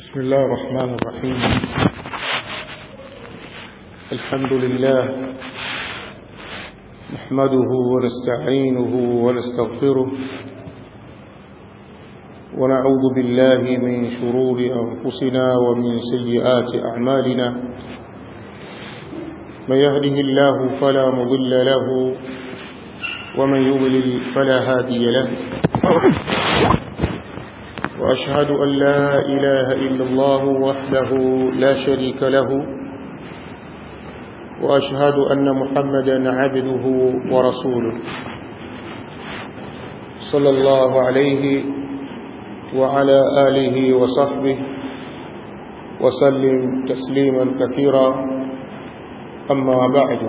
بسم الله الرحمن الرحيم الحمد لله نحمده ونستعينه ونستغفره ونعوذ بالله من شرور أنفسنا ومن سيئات أعمالنا من يهده الله فلا مضل له ومن يضلل فلا هادي له وأشهد أن لا إله إلا الله وحده لا شريك له وأشهد أن محمدا عبده ورسوله صلى الله عليه وعلى آله وصحبه وسلم تسليما كثيرا أما بعد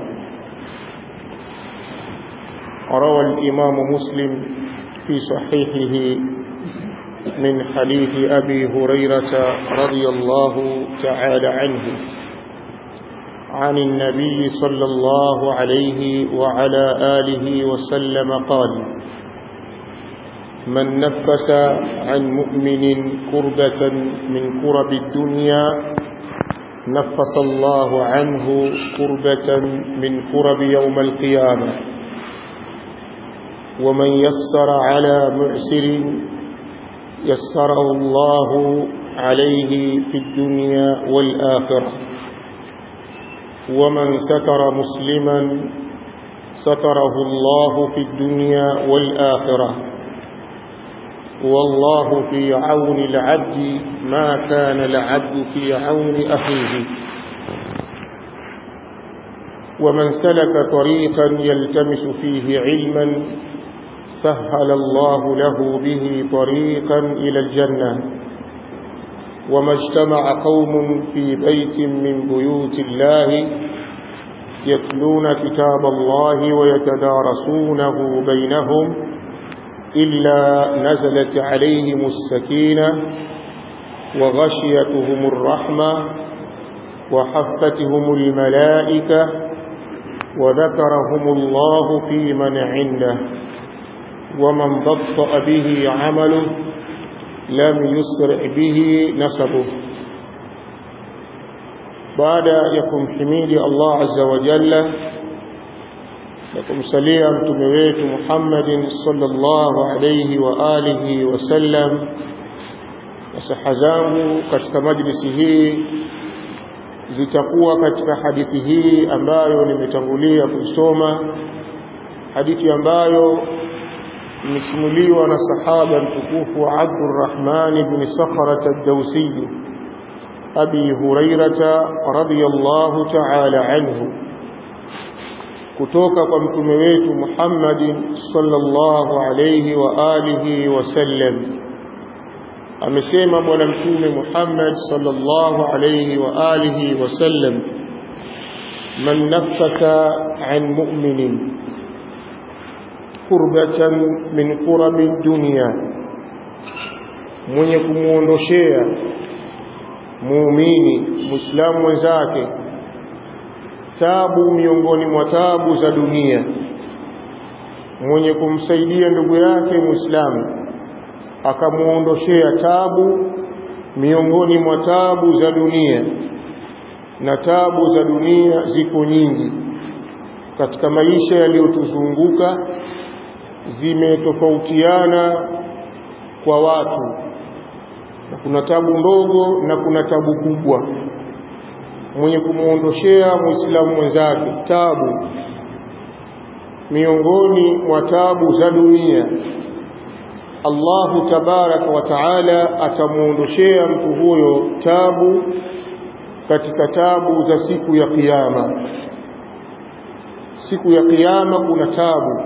روى الإمام مسلم في صحيحه من حديث أبي هريرة رضي الله تعالى عنه عن النبي صلى الله عليه وعلى آله وسلم قال من نفس عن مؤمن كربة من كرب الدنيا نفس الله عنه كربة من كرب يوم القيامة ومن يسر على معسر يسره الله عليه في الدنيا والآخرة ومن ستر مسلما ستره الله في الدنيا والآخرة والله في عون العبد ما كان العبد في عون أخيه ومن سلك طريقا يلتمس فيه علما سهل الله له به طريقا إلى الجنة وما اجتمع قوم في بيت من بيوت الله يتلون كتاب الله ويتدارسونه بينهم إلا نزلت عليهم السكينة وغشيتهم الرحمة وحفتهم الملائكة وذكرهم الله في من عنده ومن بطأ به عمله لم يسرع به نسبه بعد يكم حميد الله عز وجل يكم سليم تمويت محمد صلى الله عليه وآله وسلم وسحزangu katika majlisi hii zitakuwa katika hadithi hii ambayo nimetangulia kuisoma hadithi ambayo imesimuliwa na sahaba mtukufu Abdurrahman ibn Sakhrat ad-Dawsi Abi Hurairata radhiyallahu ta'ala anhu kutoka kwa mtume wetu Muhammad sallallahu alayhi wa alihi wasallam amesema bwana mtume Muhammad sallallahu alayhi wa alihi wasallam man nafasa an mu'minin kurbatan min kurabi dunia mwenye kumuondoshea muumini muislamu mwenzake tabu miongoni mwa tabu za dunia mwenye kumsaidia ndugu yake muislamu akamuondoshea tabu miongoni mwa tabu za dunia na tabu za dunia ziko nyingi katika maisha yaliyotuzunguka zimetofautiana kwa watu na kuna tabu ndogo na kuna tabu kubwa mwenye kumuondoshea muislamu mwenzake tabu miongoni mwa tabu za dunia Allahu tabaraka wa taala atamuondoshea mtu huyo tabu katika tabu za siku ya kiyama siku ya kiyama kuna tabu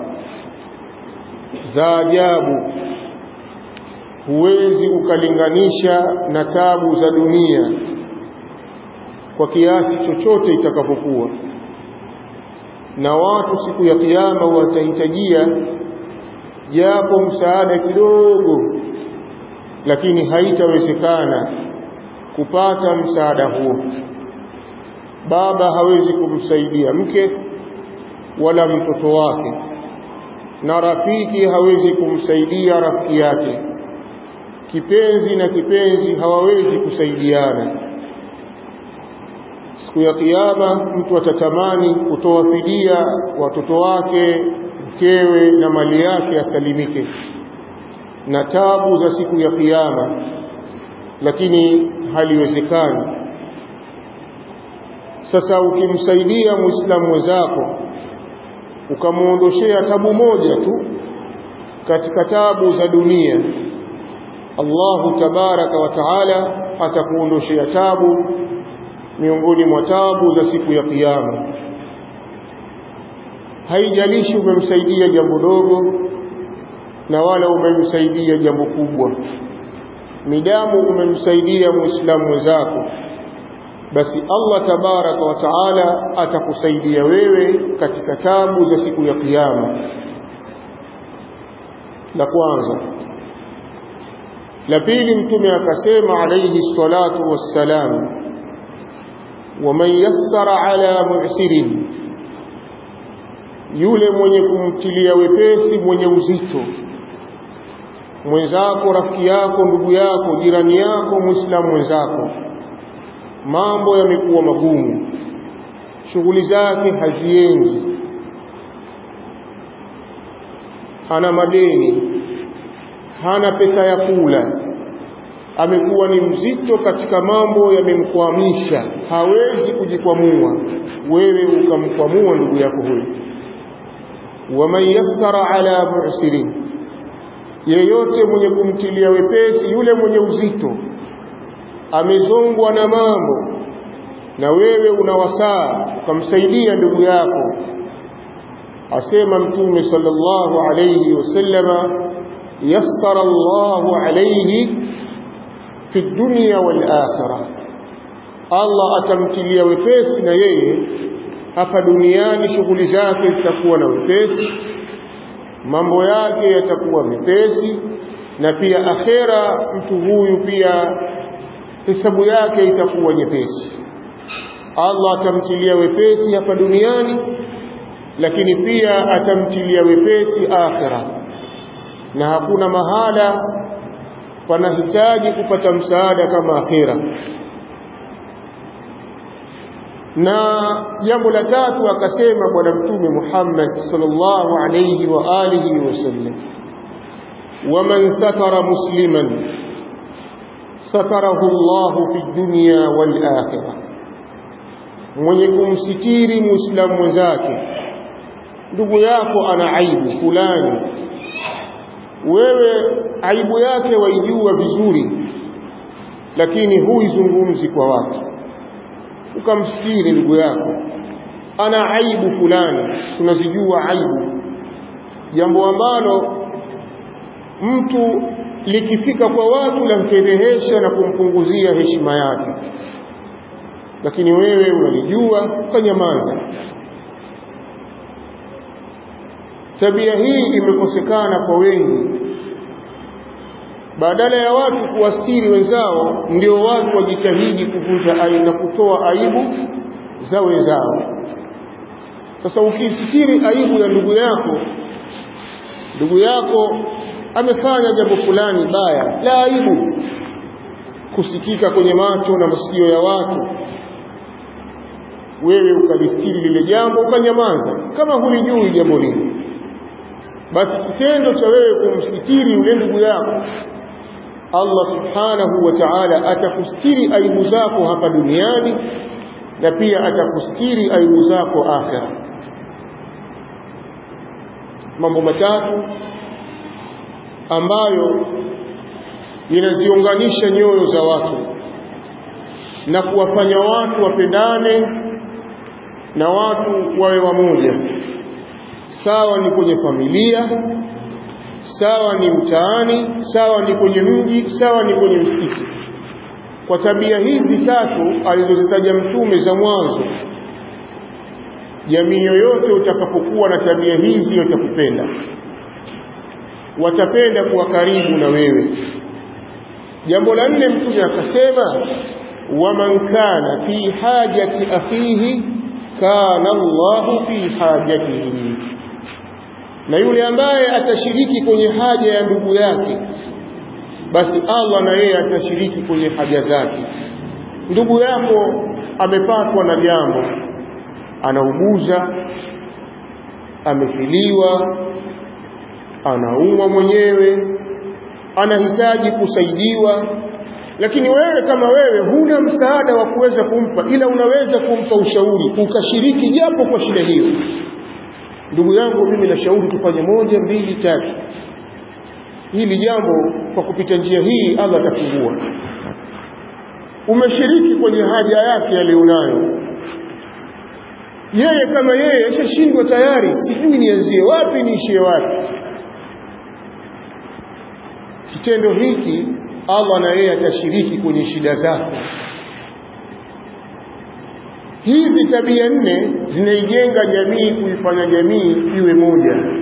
za ajabu huwezi ukalinganisha na tabu za dunia kwa kiasi chochote itakapokuwa na watu siku ya kiyama watahitajia japo msaada kidogo lakini haitawezekana kupata msaada huo baba hawezi kumsaidia mke wala mtoto wake na rafiki hawezi kumsaidia rafiki yake kipenzi na kipenzi hawawezi kusaidiana siku ya kiyama mtu atatamani kutoa fidia watoto wake mkewe na mali yake asalimike na tabu za siku ya kiyama lakini haliwezekani sasa ukimsaidia muislamu mwenzako ukamwondoshea tabu moja tu katika tabu za dunia Allahu tabaraka wa taala atakuondoshea tabu miongoni mwa tabu za siku ya kiyama haijalishi umemsaidia jambo dogo na wala umemsaidia jambo kubwa midamu umemsaidia muislamu mwenzako basi Allah tabaraka wa taala atakusaidia wewe katika tabu za siku ya kiyama la kwanza la pili mtume akasema alayhi salatu wassalam waman yassara ala mu'sirin yule mwenye kumtilia wepesi mwenye uzito mwenzako rafiki yako ndugu yako jirani yako muislamu mwenzako mambo yamekuwa magumu shughuli zake haziendi ana madeni hana pesa ya kula amekuwa ni mzito katika mambo yamemkwamisha hawezi kujikwamua wewe ukamkwamua ndugu yako huyo waman yassara ala mu'sirin yeyote mwenye kumtilia wepesi yule mwenye uzito amezongwa na mambo na wewe unawasaa ukamsaidia ndugu yako asema mtume sallallahu alayhi wasallama yassara Allahu alayhi fi dunya wal akhirah Allah atamtilia wepesi na yeye hapa duniani shughuli zake zitakuwa na wepesi mambo yake yatakuwa mepesi na pia akhera mtu huyu pia hesabu yake itakuwa nyepesi Allah atamtilia wepesi hapa duniani lakini pia atamtilia wepesi akhera na hakuna mahala panahitaji kupata msaada kama akhera na jambo la tatu akasema bwana mtume Muhammad sallallahu alayhi wa alihi wasallam waman satara musliman satarahu Allahu fi dunya wal akhirah mwenye kumsitiri muislamu mwenzake ndugu yako ana aibu fulani wewe aibu yake waijua vizuri lakini huizungumzi kwa watu ukamstiri ndugu yako ana aibu fulani tunazijua aibu jambo ambalo mtu likifika kwa watu lamfedhehesha na kumpunguzia heshima yake lakini wewe unalijua ukanyamaza tabia hii imekosekana kwa wengi badala ya watu kuwastiri wenzao ndio watu wajitahidi kuvunja aibu na kutoa aibu za wenzao sasa ukisitiri aibu ya ndugu yako ndugu yako amefanya jambo fulani baya la aibu kusikika kwenye macho na masikio ya watu wewe ukalistiri lile jambo ukanyamaza kama hulijui jambo lile basi kitendo cha wewe kumsitiri yule ndugu yako Allah subhanahu wa ta'ala atakustiri aibu zako hapa duniani na pia atakustiri aibu zako akhera mambo matatu ambayo inaziunganisha nyoyo za watu na kuwafanya watu wapendane na watu wawe wamoja sawa ni kwenye familia sawa ni mtaani sawa ni kwenye mji sawa ni kwenye msikiti kwa tabia hizi tatu alizozitaja mtume za mwanzo jamii yoyote utakapokuwa na tabia hizi watakupenda watapenda kuwa karibu na wewe jambo la nne mtume akasema waman kana fi hajati akhihi kana Allahu fi hajatihi na yule ambaye atashiriki kwenye haja ya ndugu yake basi Allah na yeye atashiriki kwenye haja zake ndugu yako amepatwa na jambo anauguza amefiliwa anaumwa mwenyewe anahitaji kusaidiwa lakini wewe kama wewe huna msaada wa kuweza kumpa ila unaweza kumpa ushauri ukashiriki japo kwa shida hiyo ndugu yangu mimi nashauri tufanye moja mbili tatu hili jambo kwa kupita njia hii Allah atafungua umeshiriki kwenye haja yake aliyonayo yeye kama yeye ashashindwa tayari sijui nianzie wapi niishie wapi kitendo hiki Allah na yeye atashiriki kwenye shida zako hizi tabia nne zinaijenga jamii kuifanya jamii iwe moja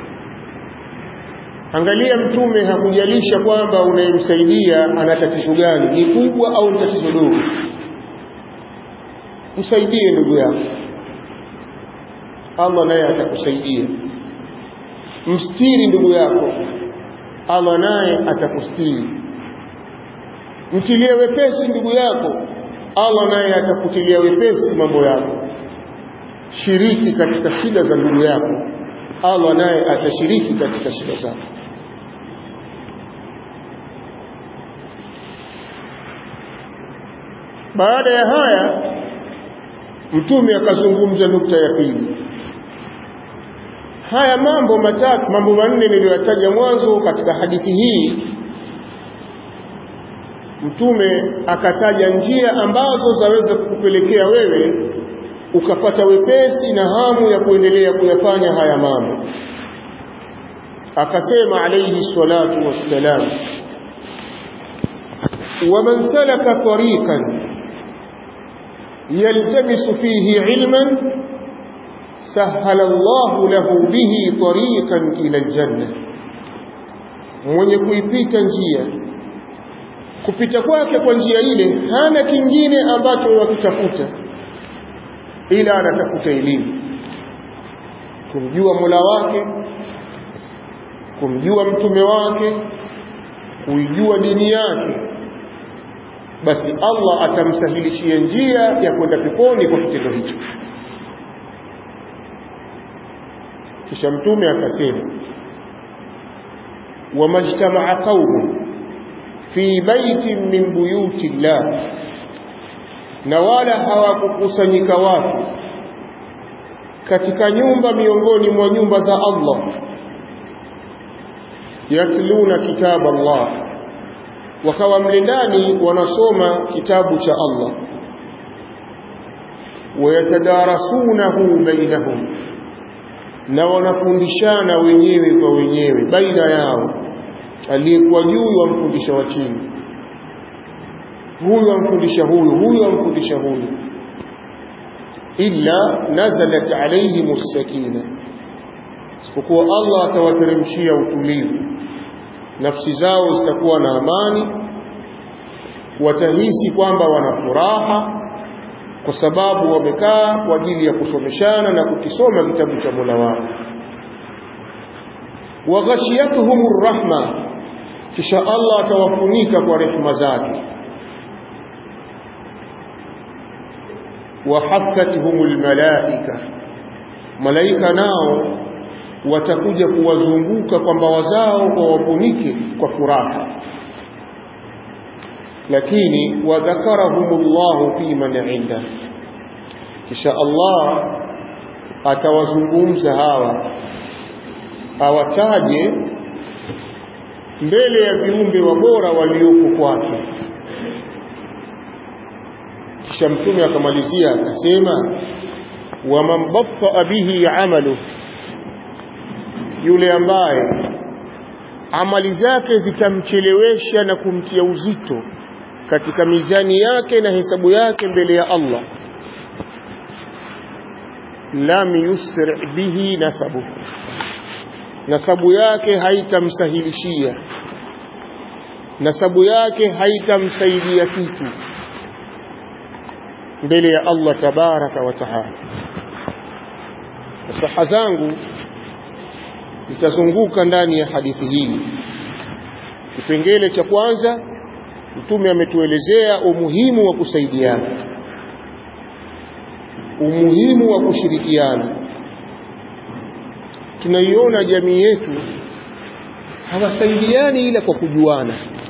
angalia mtume hakujalisha kwamba unayemsaidia ana tatizo gani ni kubwa au ni tatizo dogo msaidie ndugu yako Allah naye atakusaidia mstiri ndugu yako Allah naye atakustiri mtilie wepesi ndugu yako Allah naye atakutilia wepesi mambo yako shiriki katika shida za ndugu yako Allah naye atashiriki katika shida zako baada ya haya mtume akazungumza nukta ya pili haya mambo matatu mambo manne niliyoyataja mwanzo katika hadithi hii mtume akataja njia ambazo zaweza kukupelekea wewe ukapata wepesi na hamu ya kuendelea kuyafanya haya mambo akasema alayhi salatu wassalam ومن سلك طريقا يلتمس فيه علما سهل الله له به طريقا إلى الجنة mwenye kuipita njia kupita kwake kwa njia ile hana kingine ambacho wakitafuta ila anatafuta elimu kumjua Mola wake kumjua mtume wake kuijua dini yake basi Allah atamsahilishia njia ya kwenda peponi kwa kitendo hicho kisha mtume akasema wamajtamaa qaumun fi baitin min buyuti llah na wala hawakukusanyika watu katika nyumba miongoni mwa nyumba za Allah yatluna kitaba Allah wakawa mle ndani wanasoma kitabu cha Allah wayatadarasunahu bainahum na wanafundishana wenyewe kwa wenyewe baina yao aliyekuwa juu wamfundisha wa chini huyu amfundisha huyu huyu amfundisha huyu illa nazalat alayhim as-sakina isipokuwa Allah atawateremshia utulivu nafsi zao zitakuwa na amani watahisi kwamba wana furaha kwa sababu wamekaa kwa ajili ya kusomeshana na kukisoma kitabu cha Mola wao waghashiyatuhumur rahma kisha Allah atawafunika kwa rehema zake wahaffatuhumul malaika malaika nao watakuja kuwazunguka kwa mbawa zao kwa wafunike kwa furaha lakini wadhakarahumullahu fi man inda kisha Allah atawazungumza hawa awataje mbele ya viumbe wabora walioko kwake kisha mtume akamalizia akasema waman batta bihi amalu yule ambaye amali zake zitamchelewesha na kumtia uzito katika mizani yake na hesabu yake mbele ya Allah lam yusri bihi nasabu nasabu yake haitamsahilishia nasabu yake haitamsaidia kitu mbele ya Allah tabaraka wa taala saha zangu zitazunguka ndani ya hadithi hii kipengele cha kwanza mtume ametuelezea umuhimu wa kusaidiana umuhimu wa kushirikiana tunaiona jamii yetu hawasaidiani ila kwa kujuana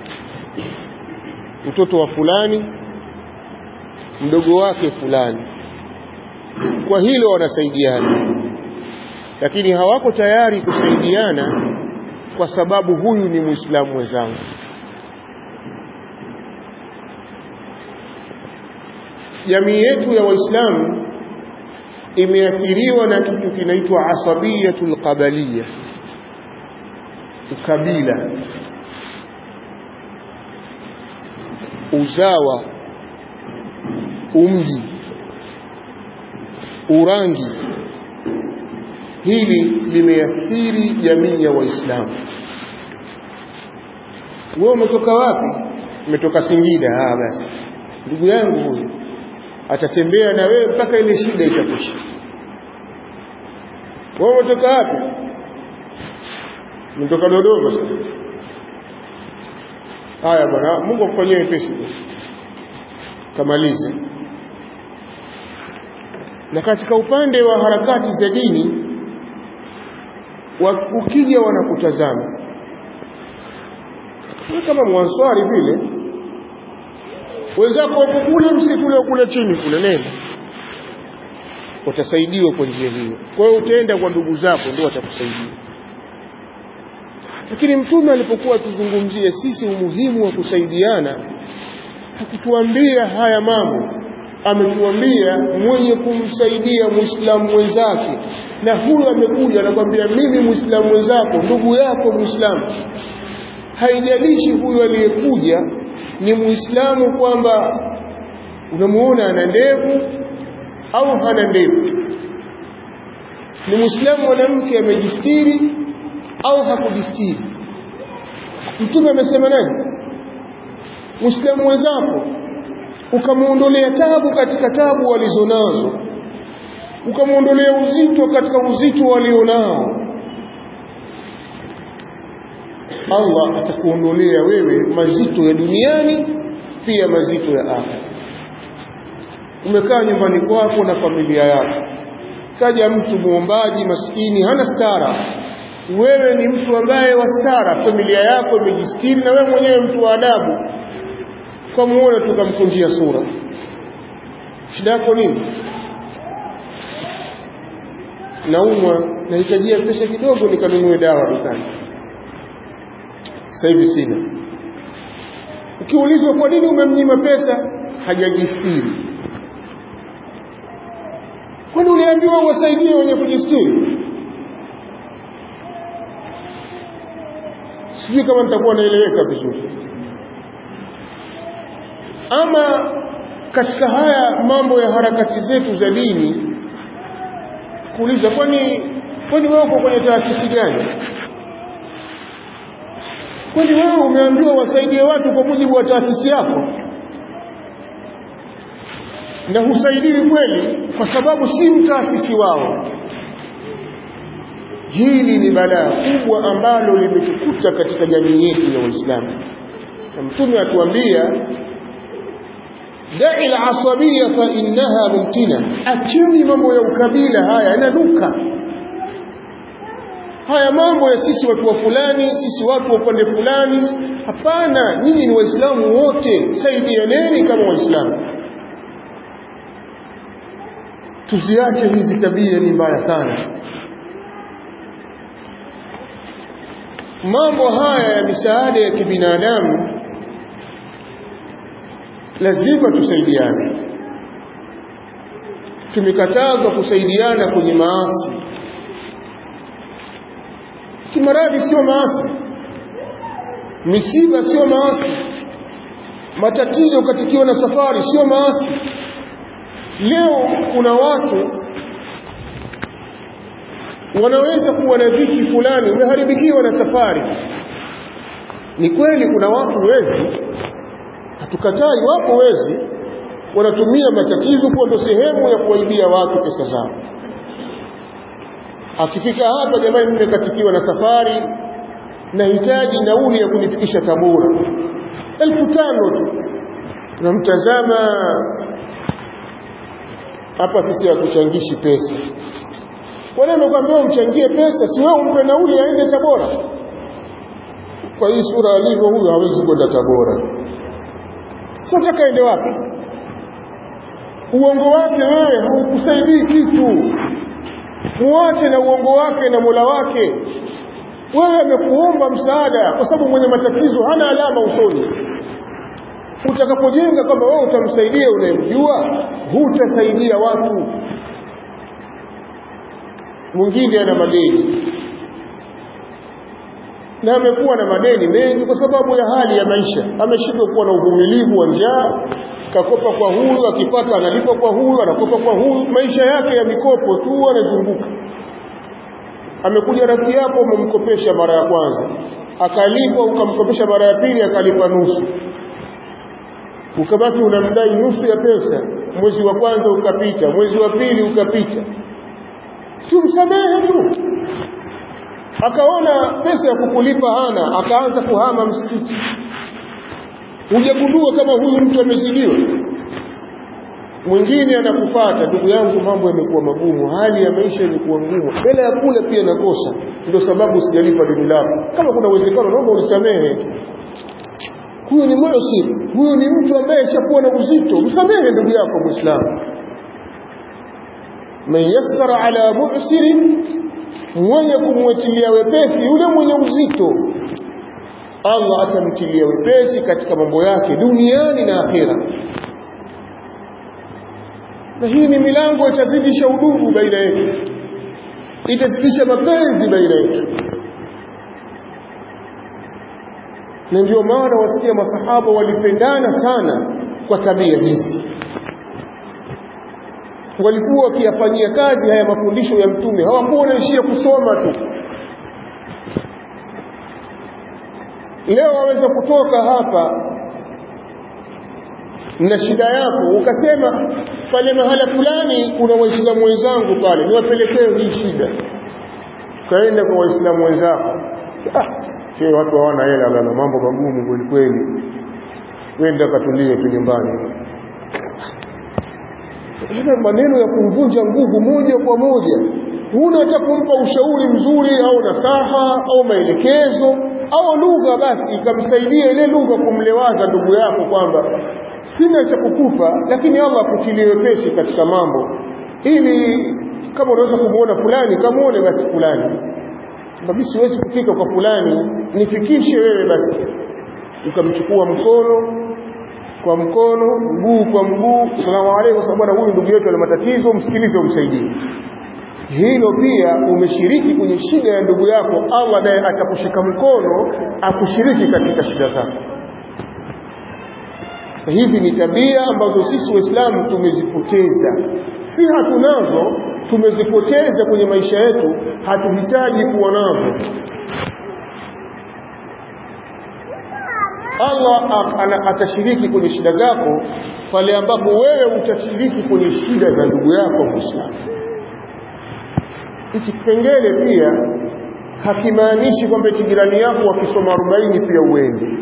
mtoto wa fulani mdogo wake fulani kwa hilo wanasaidiana lakini hawako tayari kusaidiana kwa sababu huyu ni muislamu mwenzangu jamii yetu ya waislamu imeathiriwa na kitu kinaitwa asabiyatul qabaliya ukabila uzawa umji urangi hili limeathiri jamii ya waislamu wewe umetoka wapi umetoka Singida ah basi ndugu yangu huyu atatembea na wewe mpaka ile shida itakwisha wewe umetoka wapi umetoka Dodoma haya bwana Mungu akufanyie wepesi kamaliza na katika upande wa harakati za dini ukija wanakutazama kama mwanswari vile wenzako wako kule msitu ule kule chini kule nenda utasaidiwa kwa njia hiyo kwa hiyo utaenda kwa ndugu zako ndio watakusaidia lakini mtume alipokuwa tuzungumzie sisi umuhimu wa kusaidiana hakutuambia haya mambo ametuambia mwenye kumsaidia muislamu mwenzake na huyo amekuja anakwambia mimi muislamu mwenzako ndugu yako muislamu haijalishi huyo aliyekuja ni muislamu kwamba unamuona ana ndevu au hana ndevu ni muislamu mwanamke amejistiri au hakujistiri mtume amesema nani muislamu mwenzako ukamuondolea tabu katika tabu walizonazo ukamuondolea uzito katika uzito walionao Allah atakuondolea wewe mazito ya duniani pia mazito ya akhera umekaa nyumbani kwako na familia yako kaja mtu muombaji maskini hana stara wewe ni mtu ambaye wa stara familia yako imejistiri na wewe mwenyewe mtu wa adabu ukamuona tukamkunjia sura shida yako nini naumwa nahitajia pesa kidogo nikanunue dawa dukani sasa hivi sina ukiulizwa kwa nini umemnyima pesa hajajistiri kwani uliambiwa uwasaidie wenye kujistiri sijui kama nitakuwa naeleweka vizuri ama katika haya mambo ya harakati zetu za dini kuuliza kwani kwani wewe uko kwenye taasisi gani kwani wewe umeambiwa wasaidie watu kwa mujibu wa taasisi yako na husaidii kweli kwa sababu si mtaasisi wao hili ni balaa kubwa ambalo limetukuta katika jamii yetu ya waislamu na mtume atuambia dai al-asabiyya fa innaha mumtina acheni mambo ya ukabila haya yananuka haya mambo ya sisi watu wa fulani sisi watu wa upande fulani hapana nyinyi ni waislamu wote saidianeni kama waislamu tuziache hizi tabia ni mbaya sana mambo haya ya misaada ya kibinadamu lazima tusaidiane tumekatazwa kusaidiana kwenye maasi kimaradhi sio maasi misiba sio maasi matatizo katikiwa na safari sio maasi leo kuna watu wanaweza kuwa na dhiki fulani umeharibikiwa na safari ni kweli kuna watu wezi hatukatai wapo wezi wanatumia matatizo kuwa ndo sehemu ya kuwaibia watu pesa zao akifika hapa jamani nimekatikiwa na safari nahitaji nauli ya kunifikisha Tabora elfu tano tu namtazama hapa sisi hakuchangishi pesa kwa nini amekwambia umchangie pesa si wewe umpe nauli aende Tabora kwa hii sura alivyo huyo hawezi kwenda Tabora sasa nataka aende wapi uongo wake wewe haukusaidii kitu muache na uongo wake na Mola wake wewe amekuomba msaada kwa sababu mwenye matatizo hana alama usoni utakapojenga kwamba wewe utamsaidia unayemjua hutasaidia watu mwingine ana madeni na amekuwa na madeni mengi kwa sababu ya hali ya maisha ameshindwa kuwa na uvumilivu wa njaa kakopa kwa huyu akipata analipa kwa huyu anakopa kwa huyu maisha yake ya mikopo tu anazunguka amekuja rafiki yako umemkopesha mara ya kwanza akalipa ukamkopesha mara ya pili akalipa nusu ukabaki unamdai nusu ya pesa mwezi wa kwanza ukapita mwezi wa pili ukapita si umsamehe tu akaona pesa ya kukulipa hana akaanza kuhama msikiti hujagundua kama huyu mtu amezidiwa mwingine anakupata ndugu yangu mambo yamekuwa magumu hali ya maisha imekuwa ngumu hela ya kula pia nakosa ndio sababu sijalipa deni lako kama kuna uwezekano naomba unisamehe huyo ni muhsin huyo ni mtu ambaye ashakuwa na uzito msamehe ndugu yako muislamu man yassara ala mu'sirin mwenye kumwetilia wepesi yule mwenye uzito Allah atamtilia wepesi katika mambo yake duniani na akhera na hii ni milango itazidisha udugu baina yetu itazidisha mapenzi baina yetu na ndio maana wasikia masahaba walipendana sana kwa tabia hizi walikuwa wakiyafanyia kazi haya mafundisho ya mtume hawakuwa wanaishia kusoma tu leo waweza kutoka hapa na shida yako ukasema pale mahala fulani kuna waislamu wenzangu pale niwapelekee hii shida kaenda kwa waislamu wenzako ah, sio watu hawana hela bana mambo magumu kweli kweli wenda katulie tu nyumbani Haya maneno ya kumvunja nguvu moja kwa moja huna hata kumpa ushauri mzuri au nasaha au maelekezo au lugha basi ikamsaidia ile lugha kumlewaza ndugu yako kwamba sina cha kukupa lakini Allah akutilie wepesi katika mambo ili kama unaweza kumuona fulani kamuone basi fulani mimi siwezi kufika kwa fulani nifikishe wewe basi ukamchukua mkono kwa mkono mguu kwa mguu salamu alaykum sababu bwana huyu ndugu yetu ana matatizo msikilize umsaidie hilo pia umeshiriki kwenye shida ya ndugu yako Allah naye atakushika mkono akushiriki katika shida zako sasa hizi ni tabia ambazo sisi waislamu tumezipoteza si hatunazo tumezipoteza kwenye maisha yetu hatuhitaji kuwa nazo Allah atashiriki kwenye shida zako pale ambapo wewe utashiriki kwenye shida za ndugu yako Muislamu. Hichi kipengele pia hakimaanishi kwamba jirani yako wakisoma 40 pia uende.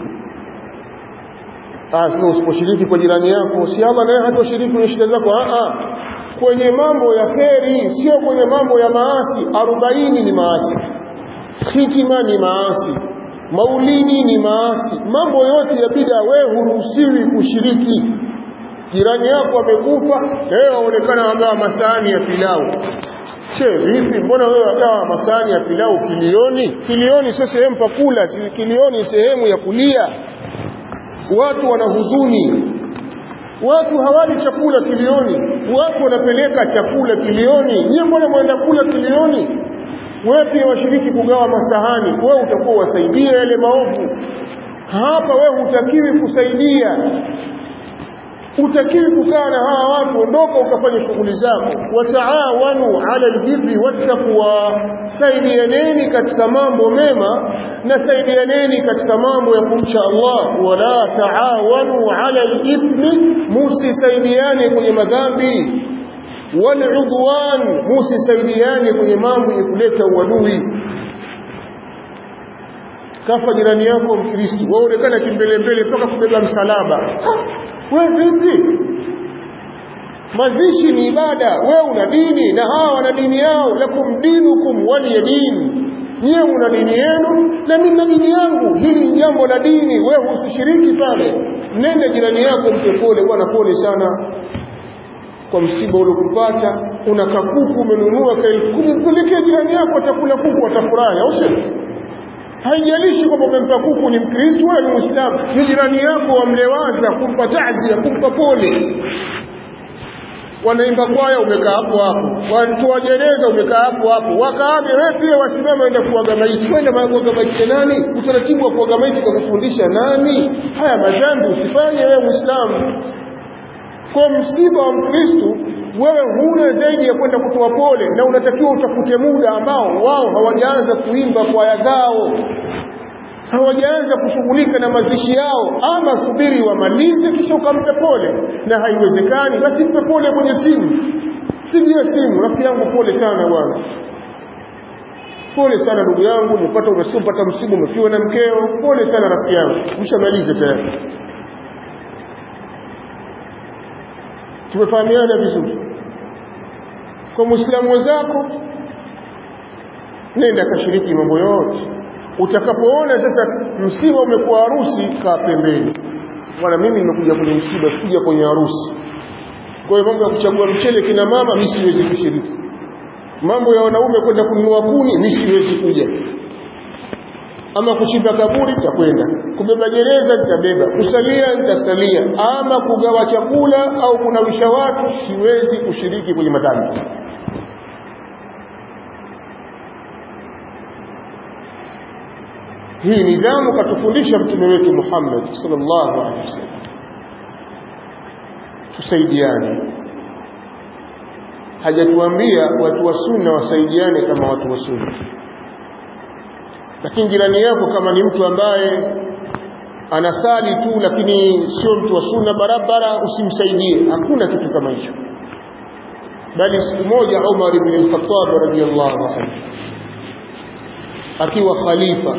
Ah, sio usiposhiriki kwa jirani yako, si Allah naye hatoshiriki kwenye shida zako. Ah ah. Kwenye mambo ya kheri, sio kwenye mambo ya maasi. 40 ni maasi. Hitima ni maasi maulidi ni maasi mambo yote ya bida wewe huruhusiwi kushiriki jirani yako amekufa leo aonekana agawa masahani ya pilau che vipi mbona wewe agawa masahani ya pilau kilioni kilioni sio sehemu pa kula kilioni sehemu ya kulia watu wana huzuni watu hawali chakula kilioni watu wanapeleka chakula kilioni nyie mbona mwenda kula kilioni wewe pia washiriki kugawa masahani wewe utakuwa wasaidia yale maovu hapa wewe hutakiwi kusaidia utakiwi kukaa na hawa watu ondoka ukafanya shughuli zako wataawanu ala albirri wattaqwa saidianeni katika mambo mema na saidianeni katika mambo ya kumcha Allah wala taawanu ala alithmi musisaidiane kwenye madhambi waludwan musisaidiane kwenye mambo ya kuleta uadui kafa jirani yako mkristo waonekana kimbelembele mpaka kubeba msalaba we vipi mazishi ni ibada we una dini na hawa wana dini yao lakum dinukum waliya dini nyiwe una dini yenu na mimi na dini yangu hili ni jambo la dini wewe usishiriki pale nenda jirani yako mpe pole bwana pole sana kwa msiba uliokupata una kakuku umenunua ka elfu kumi mpelekee jirani yako atakula kuku atafurahi au sio haijalishi kwamba umempa kuku ni mkristo wala ni muislamu ni jirani yako wamlewaza kumpa tazia kumpa pole wanaimba kwaya umekaa hapo hapo watu wa gereza umekaa hapo hapo wakaage wewe pia wasimama enda kuaga maiti kwenda kuaga maiti nani utaratibu wa kuaga maiti kakufundisha nani haya madhambi usifanye wewe muislamu kwa msiba wa mkristo wewe huna zaidi ya kwenda kutoa pole na unatakiwa utafute muda ambao wao hawajaanza kuimba kwaya zao hawajaanza kushughulika na mazishi yao ama subiri wamalize kisha ukampe pole na haiwezekani basi mpe pole kwenye simu pigia simu rafiki yangu pole sana bwana pole sana ndugu yangu umepata umesipata msiba umefiwa na mkeo pole sana rafiki yangu mshamalize tayari tumefahamiana vizuri kwa muislamu wenzako nenda kashiriki mambo yote utakapoona sasa msiba umekuwa harusi kaa pembeni bwana mimi nimekuja kwenye msiba sikuja kwenye harusi kwa hiyo mambo ya kuchagua mchele kina mama mimi siwezi kushiriki mambo ya wanaume kwenda kununua kuni mimi siwezi kuja ama kuchimba kaburi nitakwenda kubeba gereza nitabeba kusalia nitasalia ama kugawa chakula au kunawisha watu siwezi kushiriki kwenye madhambi hii nidhamu katufundisha mtume wetu Muhammad sallallahu alaihi wasallam tusaidiane hajatuambia watu wa sunna wasaidiane kama watu wa sunna lakini jirani yako kama ni mtu ambaye anasali tu lakini sio mtu wa sunna barabara usimsaidie hakuna kitu kama hicho bali siku moja Umar ibn al-Khattab radiyallahu anhu akiwa khalifa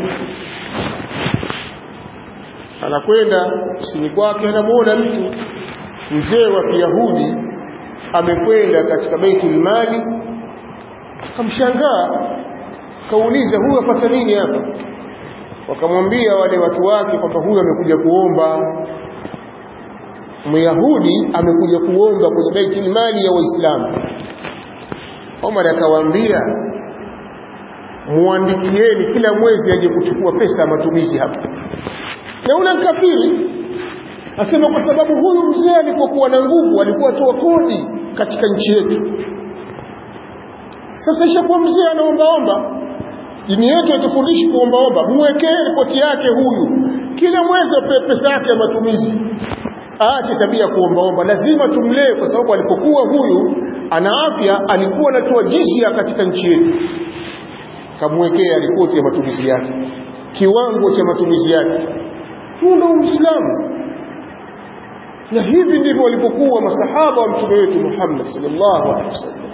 anakwenda kusini kwake anamuona mtu mzee wa Kiyahudi amekwenda katika Baitul Mali akamshangaa kauliza huyu apata nini hapa wakamwambia wale watu wake kwamba huyu amekuja kuomba Myahudi amekuja kuomba kwenye Baitul Mali ya Waislamu Omar akawaambia muandikieni kila mwezi aje kuchukua pesa ya matumizi hapa na una kafiri asema kwa sababu huyu mzee alipokuwa na nguvu alikuwa toa kodi katika nchi yetu sasa ishakuwa mzee anaombaomba dini yetu haitufundishi kuombaomba muwekee ripoti yake huyu kila mwezi apewe pesa yake ya matumizi aache tabia kuombaomba lazima tumlee kwa sababu alipokuwa huyu ana afya alikuwa anatoa jizia katika nchi yetu kamwekea ripoti ya matumizi yake kiwango cha matumizi yake huo ndio uislamu na hivi ndivyo walipokuwa masahaba wa mtume wetu Muhammad sallallahu alaihi wasallam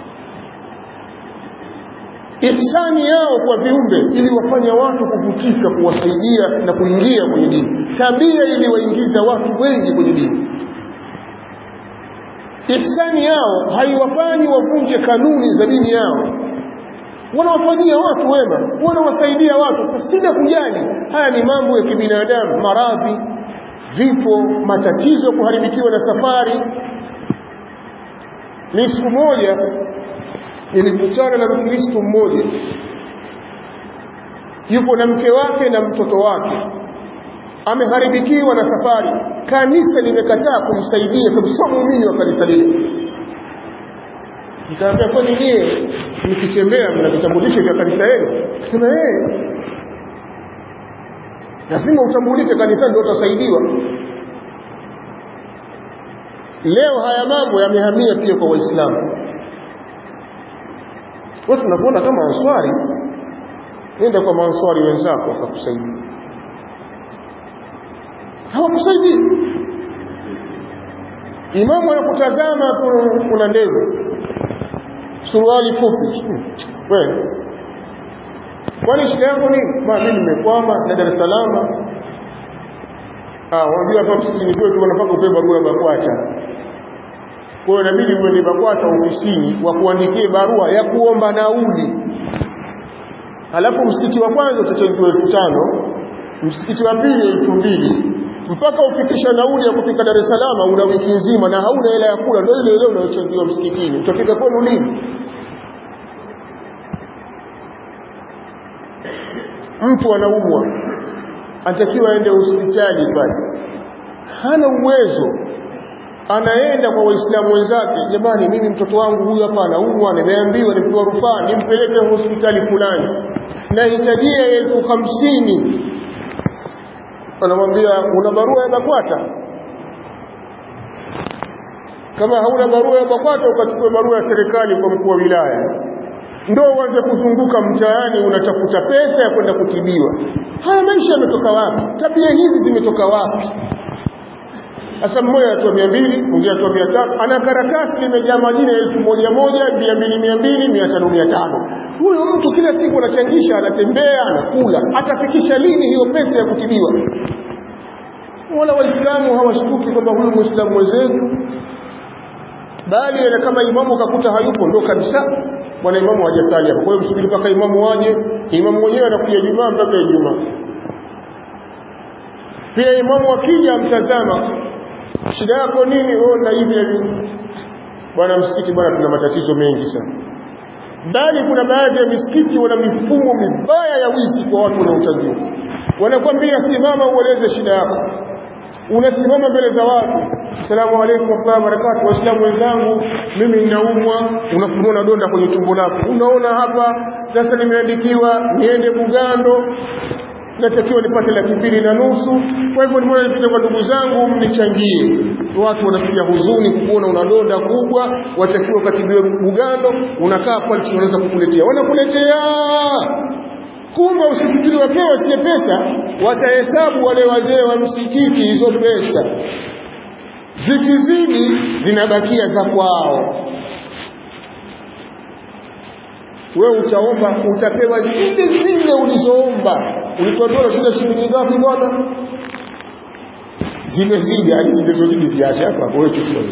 ihsani yao kwa viumbe ili wafanya watu kuvutika kuwasaidia na kuingia kwenye dini tabia iliwaingiza watu wengi kwenye dini ihsani yao haiwafanyi wavunje kanuni za dini yao wanawafanyia watu wema wanawasaidia watu pasina kujali haya ni mambo ya kibinadamu maradhi vifo matatizo kuharibikiwa na safari ni siku moja nilikutana na mkristo mmoja yupo na mke wake na mtoto wake ameharibikiwa na safari kanisa limekataa kumsaidia sababu sio muumini wa kanisa lile nikaambia kwani nyie mkitembea mna vitambulisho vya kanisa yenu akasema eh lazima utambulike kanisani ndio utasaidiwa leo haya mambo yamehamia pia kwa waislamu watu tunakuona kama answari nenda kwa maanswari wenzako wakakusaidia hawakusaidii imamu anakutazama kuna ndevu suruali fupi wewe kwani shida yako nini ma mimi nimekwama na Dar es Salaam ah wajua hapa msikitini kwetu wanapaka upepo barua ya BAKWATA kwa hiyo inabidi uende BAKWATA ofisini wakuandikie barua ya kuomba nauli halafu msikiti wa kwanza utachangiwa elfu tano msikiti wa pili elfu mbili mpaka ufikisha nauli ya kufika Dar es Salaam una wiki nzima na hauna hela ya kula ndio ile ile unayochangiwa msikitini utafika kwenu lini mtu anaumwa anatakiwa aende hospitali pale hana uwezo anaenda kwa waislamu wenzake jamani mimi mtoto wangu huyu hapa anaumwa nimeambiwa nipewa rufaa nimpeleke hospitali fulani nahitajia elfu hamsini anamwambia una barua ya BAKWATA kama hauna barua ya BAKWATA ukachukua barua ya serikali kwa mkuu wa wilaya ndo uanze kuzunguka mtaani unatafuta pesa ya kwenda kutibiwa haya maisha yametoka wapi tabia hizi zimetoka wapi sasa mmoja atoa mia mbili mwingine atoa mia tatu ana karatasi limejaa majina elfu moja moja mia mbili mia mbili mia tano mia tano huyo mtu kila siku anachangisha anatembea anakula atafikisha lini hiyo pesa ya kutibiwa wala waislamu hawashtuki kwamba huyu mwislamu mwenzetu bali na kama imamu kakuta hayupo ndo kabisa bwana imamu hajasali hapo kwa hiyo msubiri mpaka imamu waje imamu mwenyewe anakuja jumaa mpaka ijumaa pia imamu akija mtazama shida yako nini wewe na hivi na hivi bwana msikiti bwana tuna matatizo mengi sana bali kuna baadhi ya misikiti wana mifumo mibaya ya wizi kwa watu wanaochangia wanakwambia simama ueleze shida yako unasimama mbele za watu asalamu alaykum wa barakatuh waislamu wenzangu mimi ninaumwa unafunua donda kwenye tumbo lako unaona hapa sasa nimeandikiwa niende Bugando natakiwa nipate laki mbili na nusu kwa hivyo nimeona nipite kwa ndugu zangu mnichangie watu wanasikia huzuni kukuona una donda kubwa watakiwa ukatibiwe Bugando unakaa pale tunaweza kukuletea wanakuletea kumbe usifikiri wapewa zile pesa watahesabu wale wazee wa msikiti hizo pesa zikizidi zinabakia za kwao wewe utaomba utapewa zile zile ulizoomba ulitoa shida shilingi ngapi bwana zimezidi hadi zilizozidi ziache hapa wewe chukua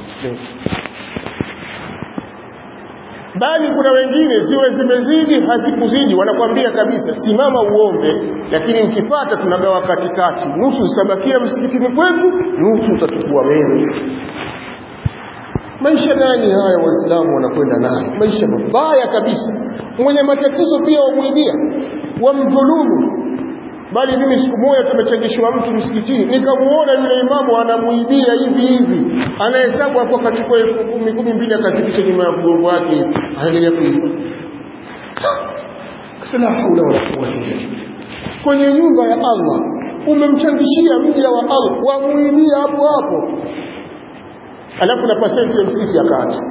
bali kuna wengine ziwe zimezidi hazikuzidi wanakwambia kabisa simama uombe lakini ukipata tunagawa katikati nusu zitabakia msikitini kwetu nusu utachukua wewe maisha gani haya waislamu wanakwenda nayo maisha mabaya kabisa mwenye matatizo pia wamwibia wamdhulumu bali mimi siku moja tumechangishwa mtu msikitini nikamuona yule imamu anamuibia hivi hivi anahesabu hapo akachukua elfu kumi kumi mbili akazipisha nyuma ya mgongo wake hivi anaendelea kuiba la haula wala quwwata illa billah kwenye nyumba ya Allah umemchangishia mja wa Allah wamuibia hapo hapo alafu na pasenti ya msikiti akaacha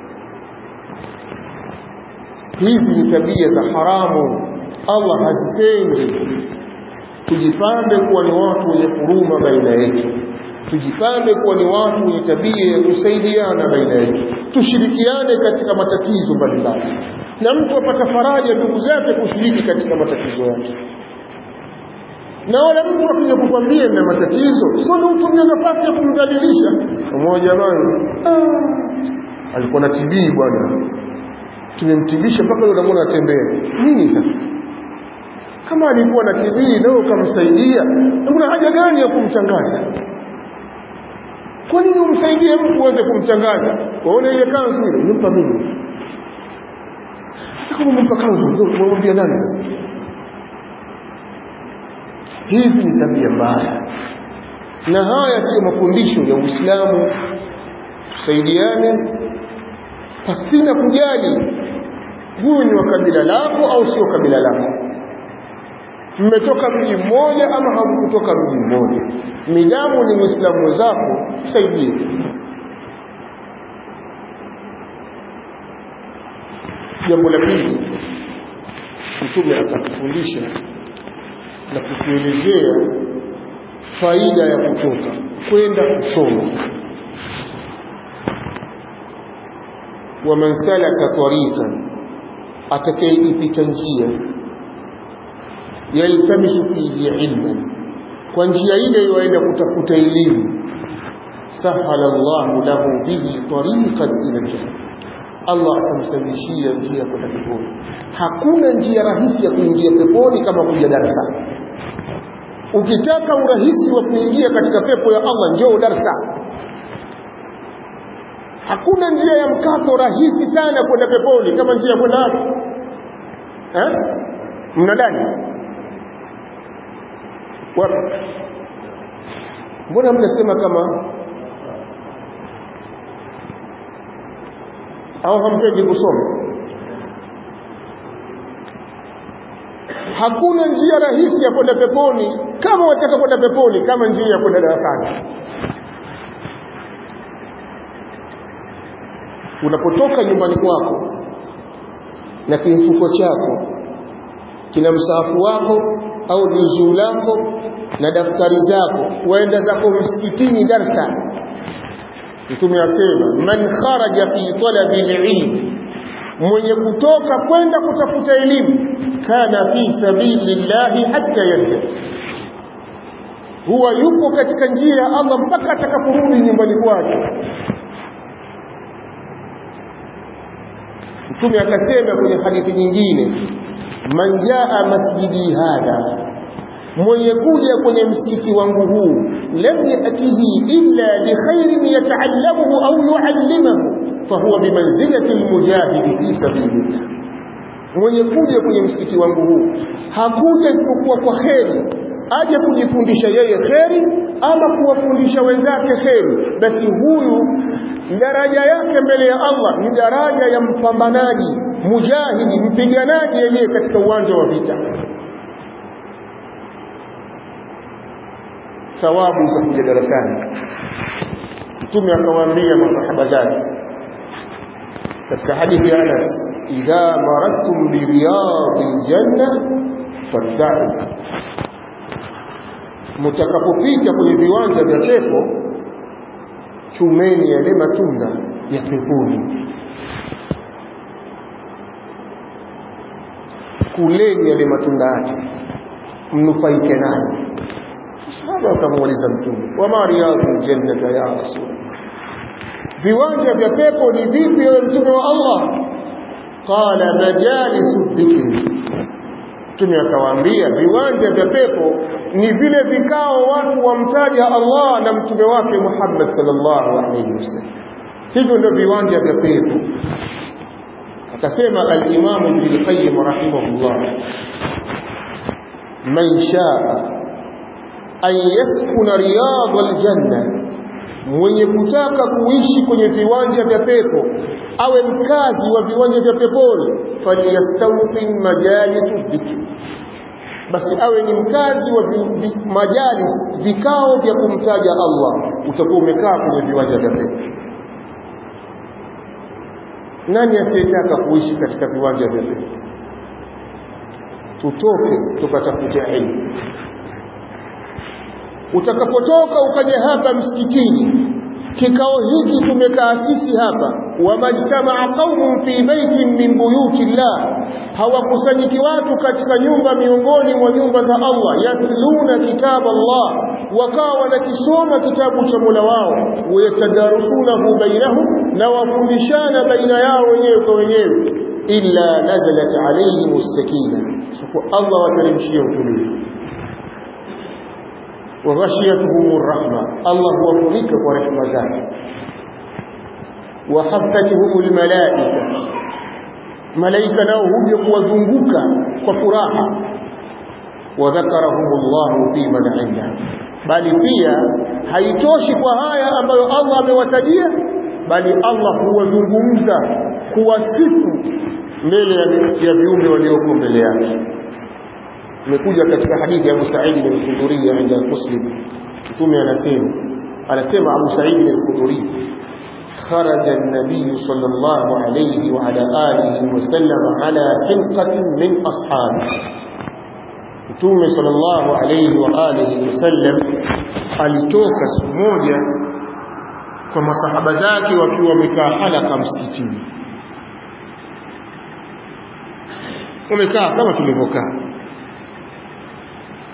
hizi ni tabia za haramu Allah hazipendi tujipambe kuwa ni watu wenye huruma baina yetu tujipambe kuwa ni watu wenye tabia ya kusaidiana baina yetu tushirikiane katika matatizo mbalimbali na mtu apata faraja ndugu zake kushiriki katika matatizo yake na wala mtu akija kukwambia na matatizo sio ndio utumie nafasi ya kumdhalilisha mmoja jamani ah, alikuwa na TB bwana tumemtibisha mpaka leo unamwona atembea nini sasa kama alikuwa na TB leo ukamsaidia kuna haja gani ya kumtangaza kwa nini umsaidie mtu uweze kumtangaza waone ile kanzu ile nimpa mimi sasa kama umempa kanzu ndio umwambia nani sasa hizi ni tabia mbaya na haya sio mafundisho ya Uislamu tusaidiane pasina kujali huyu ni wa kabila lako au sio kabila lako mmetoka mji mmoja ama hamkutoka mji mmoja midamu ni muislamu wenzako saidie jambo la pili mtume akatufundisha na kutuelezea faida ya kutoka kwenda kusoma waman salaka tariqan atakayeipita njia yaltamisu fihi ilman kwa njia ile waenda kutafuta elimu sahala Allahu lahu bihi tariqan ila al-jannah Allah atamsahilishia njia kwenda peponi hakuna njia rahisi ya kuingia peponi kama kuja darasa ukitaka urahisi wa kuingia katika pepo ya Allah njoo darasa hakuna njia ya mkato rahisi sana kwenda peponi kama njia ya kwenda wapi eh mnadani wapi mbona mnasema kama au hampendi kusoma hakuna njia rahisi ya kwenda peponi kama wataka kwenda peponi kama njia ya kwenda darasani unapotoka nyumbani kwako na kimfuko chako kina msaafu wako au juzuu lako na daftari zako waenda zako msikitini darsa mtume asema man kharaja fi talabi alilm mwenye kutoka kwenda kutafuta elimu kana fi sabilillahi hatta yarja huwa yuko katika njia ya Allah mpaka atakaporudi nyumbani kwake mtume akasema kwenye hadithi nyingine man jaa masjidi hadha mwenye kuja kwenye msikiti wangu huu lam yatihi illa bi khairin yata'allamuhu au yu'allimuhu fahuwa bimanzilati almujahid fi sabilillah mwenye kuja kwenye msikiti wangu huu hakuja isipokuwa kwa kheri aje kujifundisha yeye kheri ama kuwafundisha wenzake kheri basi huyu daraja yake mbele ya Allah ni daraja ya mpambanaji mujahidi mpiganaji yeye katika uwanja wa vita thawabu za kuja darasani mtume akawaambia masahaba zake katika hadithi ya Anas idha maradtum bi riyadil janna fadha'u mtakapopita kwenye viwanja vya pepo chumeni yale matunda ya peponi kuleni yale matunda yake mnufaike nayo sahaba wakamuuliza mtume wama riyadul jannata ya rasul viwanja vya pepo ni vipi ewe mtume wa Allah qala majalisu dhikri mtume akawaambia viwanja vya pepo ni vile vikao watu wamtaja Allah na mtume wake Muhammad sallallahu alaihi wasallam hivyo ndio viwanja vya pepo akasema al-Imam Ibn al-Qayyim rahimahullah man shaa an yaskuna riyad al-janna mwenye kutaka kuishi kwenye viwanja vya pepo awe mkazi wa viwanja vya peponi falyastawtin majalis dhikri basi awe ni mkazi wa vi, vi, majalis vikao vya kumtaja Allah utakuwa umekaa kwenye viwanja vya pepo nani asiyetaka kuishi katika viwanja vya pepo tutoke tukatafute elimu utakapotoka ukaja hapa msikitini kikao hiki tumekaa sisi hapa wamajtamaa qaumun fi baitin min buyuti llah hawakusanyiki watu katika nyumba miongoni mwa nyumba za Allah yatluna kitaba Allah wakawa wanakisoma kitabu cha Mola wao wayatadarusunahu bainahum na wafundishana baina yao wenyewe kwa wenyewe illa nazalat alayhim as-sakina kwa Allah wateremshia utulivu وغشيتهم الرحمة الله هو فنك ورحمة ذلك وحفتهم الملائكة ملائكة نوهم يقوذنبك وفراحة وذكرهم الله في من عنده bali pia haitoshi kwa haya ambayo Allah amewatajia bali Allah huwazungumza kuwasifu mbele ya viumbe walioko mbele yake imekuja katika hadithi ya Abu Sa'id al-Khudri inda Muslim mtume anasema anasema Abu Sa'id al-Khudri خرج النبي صلى الله عليه وعلى آله وسلم على حلقة من أصحابه Mtume sallallahu alayhi wa alihi wasallam alitoka siku moja kwa masahaba zake wakiwa wamekaa halaka msikitini. Wamekaa kama tulivyokaa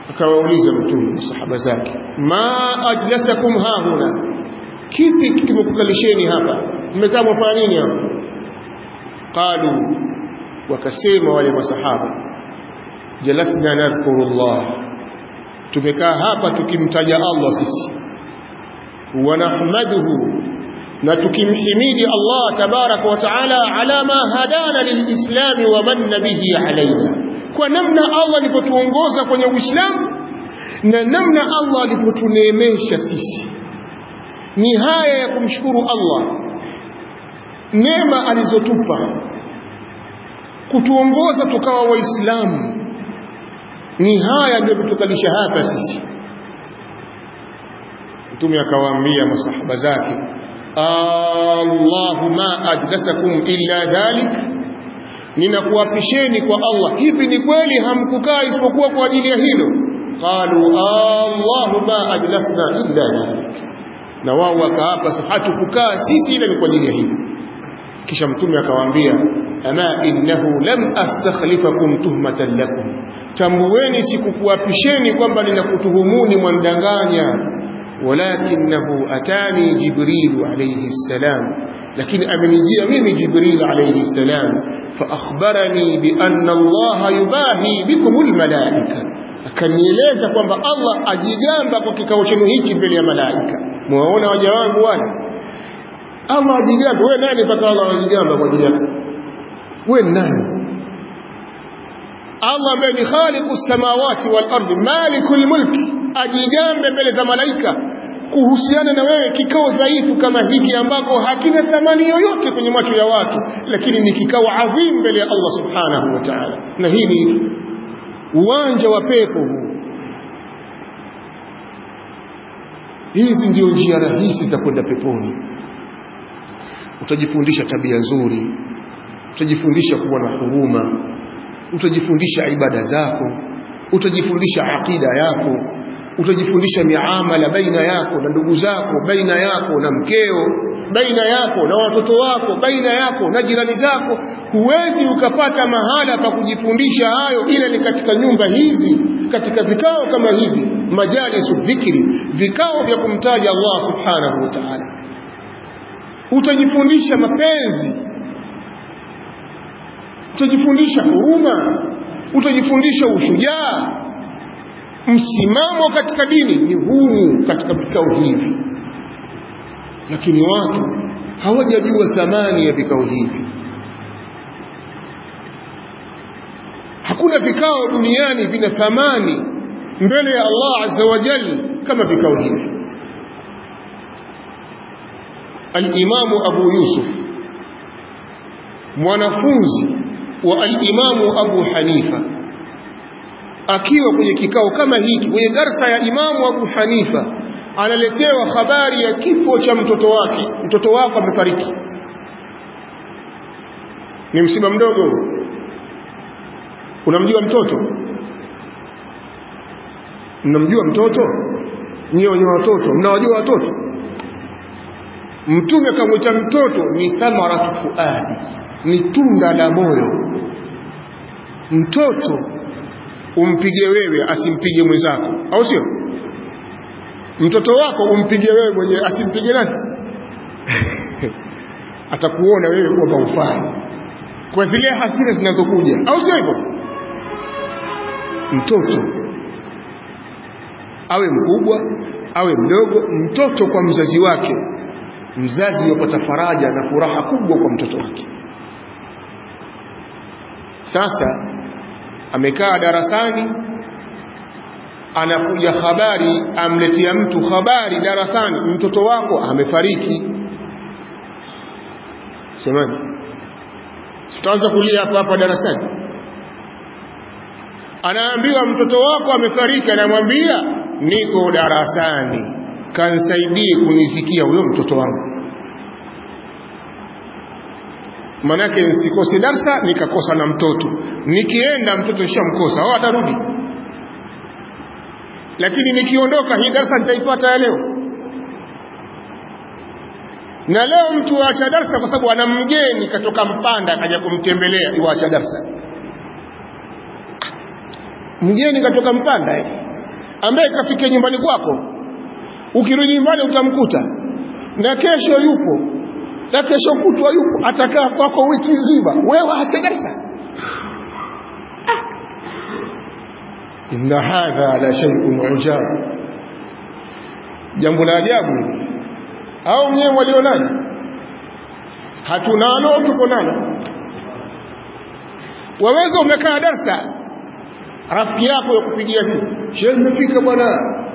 akawauliza mtume sahaba zake ma ajlasakum hahuna kipi kimekukalisheni hapa mmekaa mwafanya nini hapa qalu wakasema wale masahaba jalasna nadhkuru llah tumekaa hapa tukimtaja allah sisi wa nahmaduhu na tukimhimidi Allah tabaraka wa taala ala ma hadana lilislami wa manna bihi alaina, kwa namna Allah alipotuongoza kwenye Uislamu na namna Allah alipotuneemesha sisi. Ni haya ya kumshukuru Allah, neema alizotupa kutuongoza tukawa Waislamu. Ni haya ndio kutukalisha hapa sisi. Mtume akawaambia masahaba zake Allahu ma ajlasakum illa dhalik, ninakuapisheni kwa Allah, hivi ni kweli hamkukaa isipokuwa kwa ajili ya hilo? Qalu Allahu ma ajlasna illa dhalik, na wao wakaapa, hatukukaa sisi ila ni kwa ajili ya hilo. Kisha Mtume akawaambia, ama innahu lam astakhlifakum tuhmatan lakum, tambueni sikukuapisheni kwamba ninakutuhumuni mwandanganya ولكنه أتاني جبريل عليه السلام لكن أمنجي ميمي جبريل عليه السلام فأخبرني بأن الله يباهي بكم الملائكة akanieleza kwamba Allah ajigamba kwa kikao chenu hichi mbele ya malaika. Mwaona waja wangu wale, Allah ajigamba. Wewe nani mpaka Allah ajigamba kwa ajili yako? Wewe nani? Allah ambaye ni khaliqu samawati wal ardi, malikul mulki, ajigambe mbele za malaika kuhusiana na wewe kikao dhaifu kama hiki ambako hakina thamani yoyote kwenye macho ya watu, lakini ni kikao adhim mbele ya Allah subhanahu wa ta'ala. Na hii ni uwanja wa pepo huu. Hizi ndio njia rahisi za kwenda peponi. Utajifundisha tabia nzuri, utajifundisha kuwa na huruma, utajifundisha ibada zako, utajifundisha aqida yako, utajifundisha miamala baina yako na ndugu zako, baina yako na mkeo, baina yako na watoto wako, baina yako na jirani zako. Huwezi ukapata mahala pa kujifundisha hayo ila ni katika nyumba hizi, katika vikao kama hivi, majalisu dhikri, vikao vya kumtaja Allah subhanahu wa ta'ala. Utajifundisha mapenzi, utajifundisha huruma, utajifundisha ushujaa msimamo katika dini ni huu katika vikao hivi, lakini watu hawajajua thamani ya vikao hivi. Hakuna vikao duniani vina thamani mbele ya Allah azza wa jalla kama vikao hivi. Al-Imamu Abu Yusuf mwanafunzi wa al-Imamu Abu Hanifa akiwa kwenye kikao kama hiki kwenye darsa ya Imamu Abu Hanifa analetewa habari ya kifo cha mtoto wake. Mtoto wako amefariki, ni msiba mdogo. Unamjua mtoto? Mnamjua mtoto? Nyie wenye watoto mnawajua watoto? Mtume akamwita mtoto ni thamaratu fuadi, ni tunda la moyo. Mtoto umpige wewe asimpige mwenzako, au sio? Mtoto wako umpige wewe mwenyewe asimpige nani? Atakuona wewe kwamba ufai kwa zile hasira zinazokuja, au sio hivyo? Mtoto awe mkubwa awe mdogo, mtoto kwa mzazi wake, mzazi yupata faraja na furaha kubwa kwa mtoto wake. Sasa amekaa darasani, anakuja habari, amletea mtu habari darasani, mtoto wako amefariki. Semani, tutaanza kulia hapa hapa darasani. Anaambiwa mtoto wako amefariki, anamwambia niko darasani, kansaidie kunisikia huyo mtoto wangu manake nisikose darsa nikakosa na mtoto, nikienda mtoto nishamkosa, au atarudi. Lakini nikiondoka hii darsa nitaipata ya leo. Na leo mtu waacha darsa kwa sababu ana mgeni katoka Mpanda akaja kumtembelea, iwaacha darsa. Mgeni katoka Mpanda eh? ambaye kafikia nyumbani kwako ukirudi nyumbani utamkuta na kesho yupo na kesho kutwa yupo atakaa kwako wiki nzima wewe acha darasa inna hadha la shay'un ujab jambo la ajabu hili au nyewe walionaje hatunalo tuko nalo waweza umekaa darsa rafiki yako ya kupigia simu shehe nimefika bwana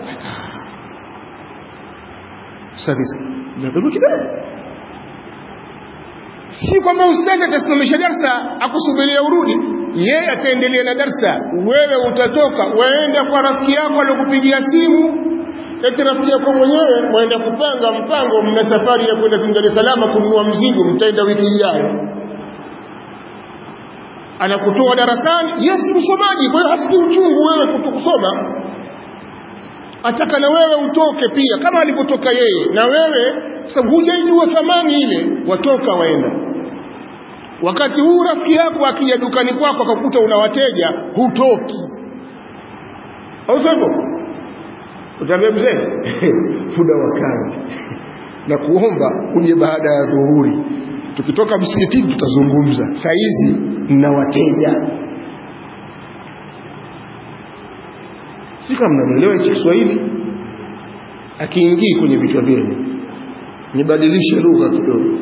sadisa nadhuru kidogo si kwamba ustadi atasimamisha darsa akusubiria urudi yeye ataendelea na darsa wewe utatoka waenda kwa rafiki yako aliyokupigia simu eti rafiki yako mwenyewe waenda kupanga mpango mna safari ya kwenda Dar es Salaam kununua mzigo mtaenda wiki ijayo anakutoa darasani yes msomaji kwa hiyo hasikii uchungu wewe kutokusoma ataka na wewe utoke pia kama alipotoka yeye na wewe sababu hujaijua thamani ile watoka waenda wakati huu rafiki yako akija dukani kwako akakuta una wateja hutoki au sivyo utaambia mzee muda wa kazi na kuomba uje baada ya dhuhuri tukitoka msikitini tutazungumza saa hizi na wateja si kama mnanielewa hichi Kiswahili akiingii kwenye vichwa vyenu nibadilishe lugha kidogo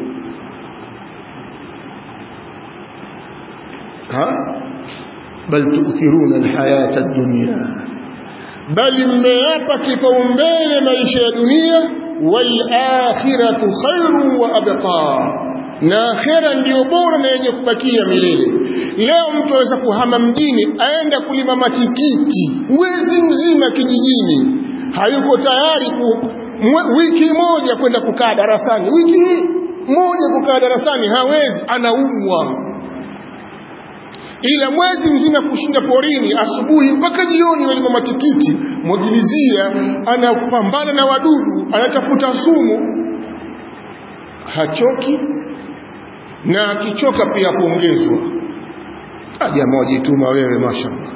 ha bal tu'thiruna alhayata ad-dunya bali mmeapa kipaumbele maisha ya dunia wal akhiratu khairu wa abqa na akhera ndiyo bora na yenye kubakia milele leo mtu aweza kuhama mjini aenda kulima matikiti mwezi mzima kijijini hayuko tayari ku, mwe, wiki moja kwenda kukaa darasani wiki moja kukaa darasani hawezi anaumwa ila mwezi mzima kushinda porini asubuhi mpaka jioni walima matikiti mwagilizia anapambana na wadudu anatafuta sumu hachoki na akichoka pia kuongezwa jamaa wajituma wewe mashallah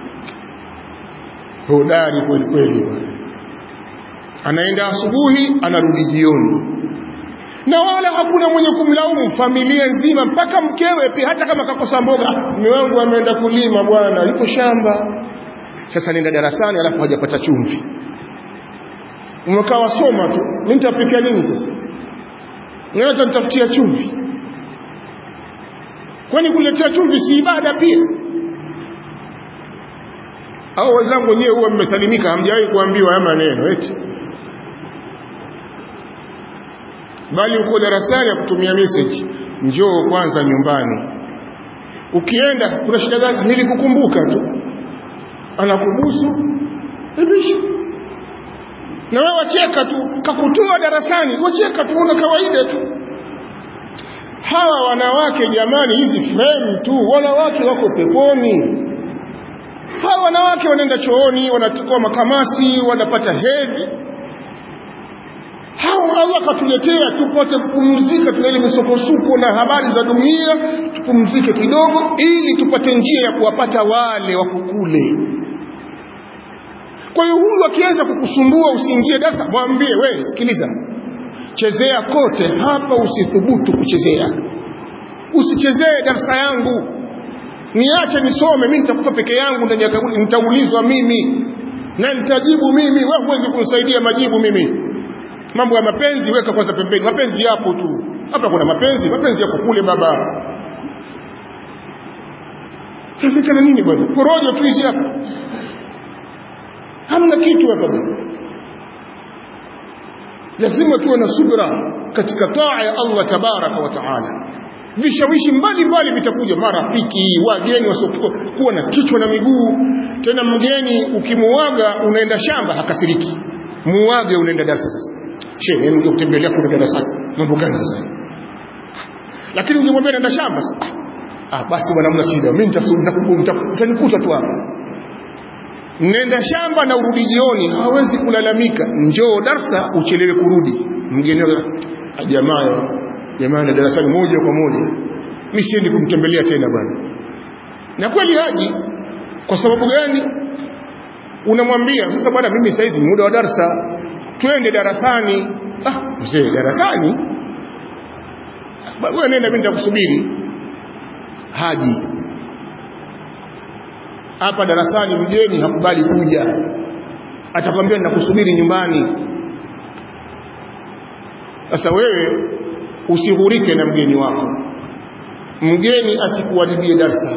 hodari kweli kweli bwana anaenda asubuhi anarudi jioni na wala hakuna mwenye kumlaumu familia nzima mpaka mkewe pia hata kama kakosa mboga mume wangu ameenda kulima bwana yuko shamba sasa nenda darasani alafu hajapata chumvi umekaa wasoma tu mimi nitapikia nini sasa Nata nitafutia chumvi kwani kuletea chumvi si ibada pia au wenzangu wenyewe huwa mmesalimika hamjawahi kuambiwa haya maneno eti bali uko darasani ya kutumia message njoo kwanza nyumbani ukienda kuna shida gani nilikukumbuka tu anakubusu ibishi na wewe wacheka tu kakutoa darasani wacheka tu una kawaida tu hawa wanawake jamani hizi frame tu wanawake wako peponi hawa wanawake wanaenda chooni wanachukua makamasi wanapata hedhi hao Allah katuletea tupate kupumzika tuna ile misukosuko na habari za dunia tupumzike kidogo ili tupate njia ya kuwapata wale wa kukule kwa hiyo huyu akiweza kukusumbua usiingie darasa mwambie we sikiliza chezea kote hapa usithubutu kuchezea usichezee darasa yangu niache nisome mimi nitakufa peke yangu ndani ya kaburi nitaulizwa mimi na nitajibu mimi wewe huwezi kunisaidia majibu mimi mambo ya mapenzi weka kwanza pembeni mapenzi yapo tu hapa kuna mapenzi mapenzi yako kule baba Fika na nini bwana porojo tu hizi hapa hamna kitu hapa bwana lazima tuwe na subra katika taa ya Allah tabaraka wa taala vishawishi mbalimbali vitakuja marafiki wageni wasiokuwa na kichwa na miguu tena mgeni ukimuaga unaenda shamba hakasiriki muage unaenda darasa sasa shehe ninge kutembelea kule darasani mambo gani sasa lakini ungemwambia naenda shamba sasa ah basi bwana mna shida mimi nitakukuta tu hapa nenda shamba na urudi jioni hawezi kulalamika njoo darsa uchelewe kurudi mgeni jamaa jamaa na darasani moja kwa moja mimi siendi kumtembelea tena bwana na kweli haji kwa sababu gani unamwambia sasa bwana mimi saizi ni muda wa darsa twende darasani ah mzee darasani wewe nenda mimi nitakusubiri haji hapa darasani mgeni hakubali kuja atakwambia ninakusubiri nyumbani sasa wewe usighurike na mgeni wako mgeni asikuharibie darsa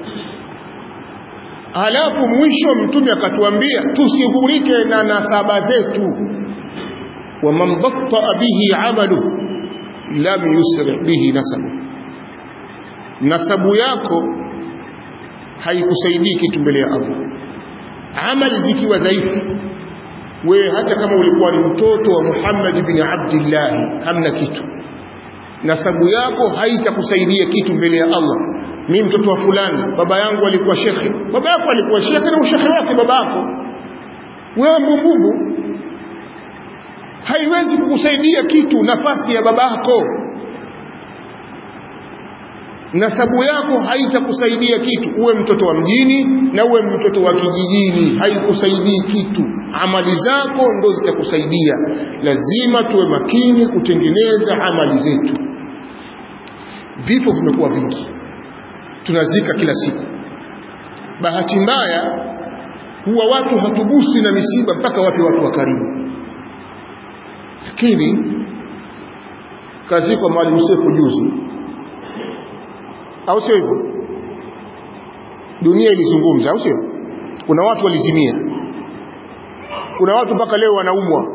halafu mwisho mtume akatuambia tusighurike na nasaba zetu waman battaa bihi amalu lam yusri bihi nasabu nasabu yako haikusaidii kitu mbele ya Allah amali zikiwa dhaifu wewe hata kama ulikuwa ni mtoto wa Muhammad ibn Abdullah hamna kitu nasabu yako haitakusaidia kitu mbele ya Allah mimi mtoto wa fulani baba yangu alikuwa shekhe baba yako alikuwa shekhe na ushekhe wake baba yako wewe mbumbumbu haiwezi kukusaidia kitu nafasi ya babako nasabu yako haitakusaidia kitu uwe mtoto wa mjini na uwe mtoto wa kijijini haikusaidii kitu amali zako ndo zitakusaidia lazima tuwe makini kutengeneza amali zetu vifo vimekuwa vingi tunazika kila siku bahati mbaya huwa watu hatugusi na misiba mpaka wape watu wa karibu lakini kazikwa mwalimu Sefu juzi au sio hivyo dunia ilizungumza au sio kuna watu walizimia kuna watu mpaka leo wanaumwa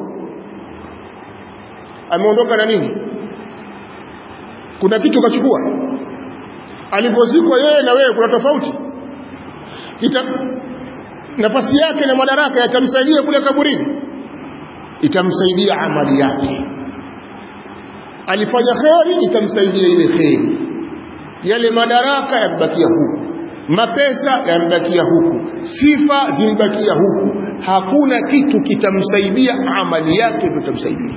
ameondoka na nini kuna kitu kachukua alipozikwa yeye na wewe kuna tofauti Ita, nafasi yake na madaraka yatamsaidia kule kaburini itamsaidia amali yake alifanya kheri itamsaidia ile kheri yale madaraka yambakia huku mapesa yambakia huku sifa zimbakia huku hakuna kitu kitamsaidia amali yake ndio itamsaidia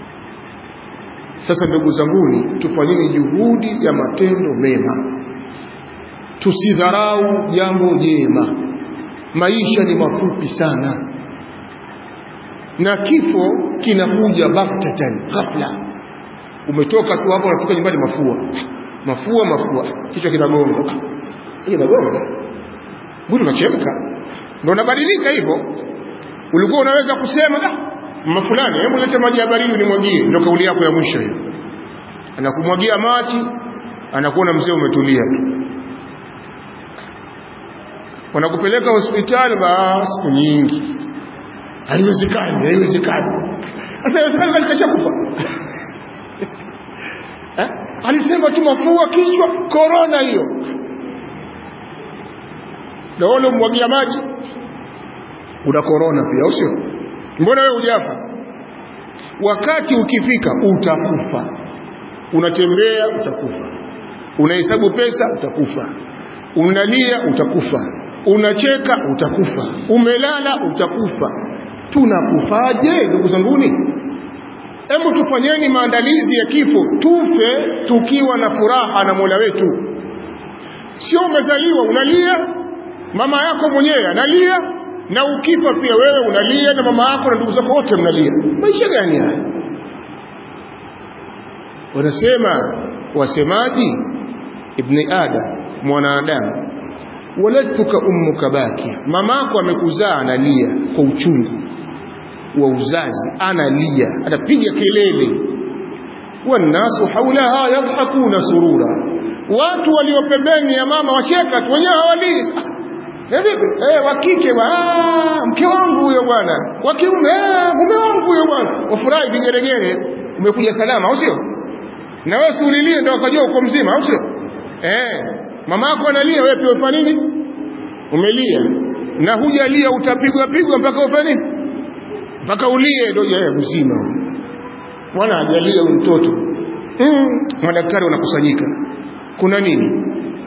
sasa ndugu zanguni tufanyeni juhudi ya matendo mema tusidharau jambo jema maisha ni mafupi sana na kifo kinakuja baktatan ghafla umetoka tu hapo unafika nyumbani mafua mafua mafua kichwa kinagonga kinagonga mwili unachemka ndio unabadilika hivyo ulikuwa unaweza kusema ah mama fulani hebu lete maji ya baridi nimwagie ndio kauli yako ya mwisho hiyo anakumwagia maji anakuona mzee umetulia tu wanakupeleka hospitali ba siku nyingi haiwezekani haiwezekani sasa haiwezekani kali kashakufa eh alisema tu mafua kichwa corona hiyo naona umwagia maji una corona pia au sio mbona wewe hujafa wakati ukifika utakufa unatembea utakufa unahesabu pesa utakufa unalia utakufa unacheka utakufa umelala utakufa tunakufaje ndugu zanguni hebu tufanyeni maandalizi ya kifo tufe tukiwa na furaha na Mola wetu sio umezaliwa unalia mama yako mwenyewe analia na ukifa pia wewe unalia na mama yako na ndugu zako wote mnalia maisha gani haya wanasema wasemaji ibni adam mwanadamu waladtuka ummuka bakia mamako amekuzaa analia kwa uchungu wa uzazi analia anapiga kelele wannasu haulaha yadhakuna surura watu walio pembeni ya mama wacheka tu wenyewe hawalii vipi eh wa kike ah mke wangu huyo bwana wa kiume eh mume wangu huyo bwana wafurahi vigeregere umekuja salama au sio na wewe ulilie ndio ukajua uko mzima au sio eh mama yako analia wewe pia ufanya nini umelia na hujalia utapigwa pigwa mpaka ufanye nini mpaka ulie ndio yeye mzima mwana hajalia mtoto mm, madaktari wanakusanyika kuna nini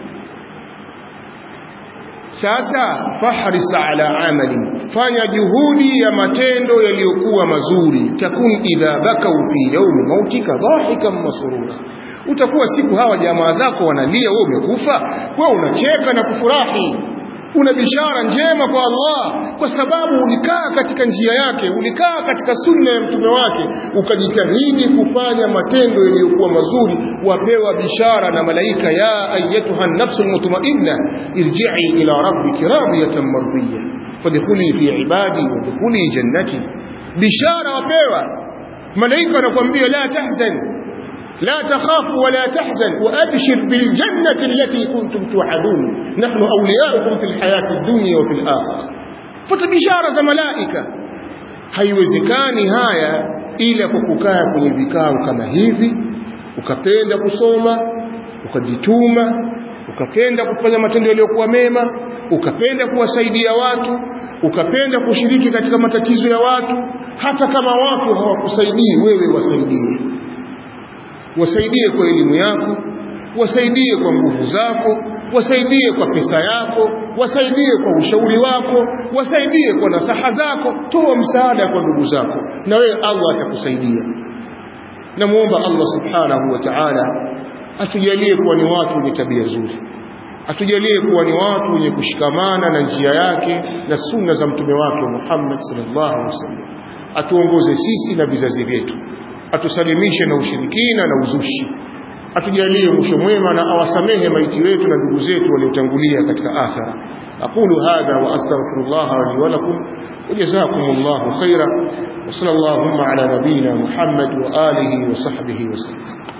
sasa fahris ala amali fanya juhudi ya matendo yaliyokuwa mazuri takun idha bakau fi yaumi mautika dhahikan masurura utakuwa siku hawa jamaa zako wanalia wewe umekufa wewe unacheka na kufurahi una bishara njema kwa Allah kwa sababu ulikaa katika njia yake ulikaa katika sunna ya mtume wake ukajitahidi kufanya matendo yaliyokuwa mazuri wapewa bishara na malaika ya ayyatuha nafsul mutmainna irji'i ila rabbiki radiyatan mardiyya fadkhuli fi ibadi wadkhuli jannati bishara wapewa malaika wanakuambia la tahzan لا تخاف ولا تحزن وأبشر بالجنة التي كنتم توعدون نحن أولياؤكم في الحياة الدنيا وفي الآخرة فتبشارة ملائكة haiwezekani haya ila kwa kukaa kwenye vikao kama hivi ukapenda kusoma ukajituma ukapenda kufanya matendo yaliyokuwa mema ukapenda kuwasaidia watu ukapenda kushiriki katika matatizo ya watu hata kama watu hawakusaidii wewe wasaidie wasaidie kwa elimu yako wasaidie kwa nguvu zako wasaidie kwa pesa yako wasaidie kwa ushauri wako wasaidie kwa nasaha zako toa msaada kwa ndugu zako na wewe Allah atakusaidia namuomba Allah subhanahu wa ta'ala atujalie kuwa ni watu wenye tabia nzuri atujalie kuwa ni watu wenye kushikamana na njia yake na sunna za mtume wake Muhammad sallallahu alaihi wasallam atuongoze sisi na vizazi vyetu atusalimishe na ushirikina na uzushi atujalie mwisho mwema na awasamehe maiti wetu na ndugu zetu waliotangulia katika akhira aqulu hadha wa astaghfirullah li wa lakum wa jazakumullahu khaira wa sallallahu ala nabiyyina muhammad wa alihi wa sahbihi wa sallam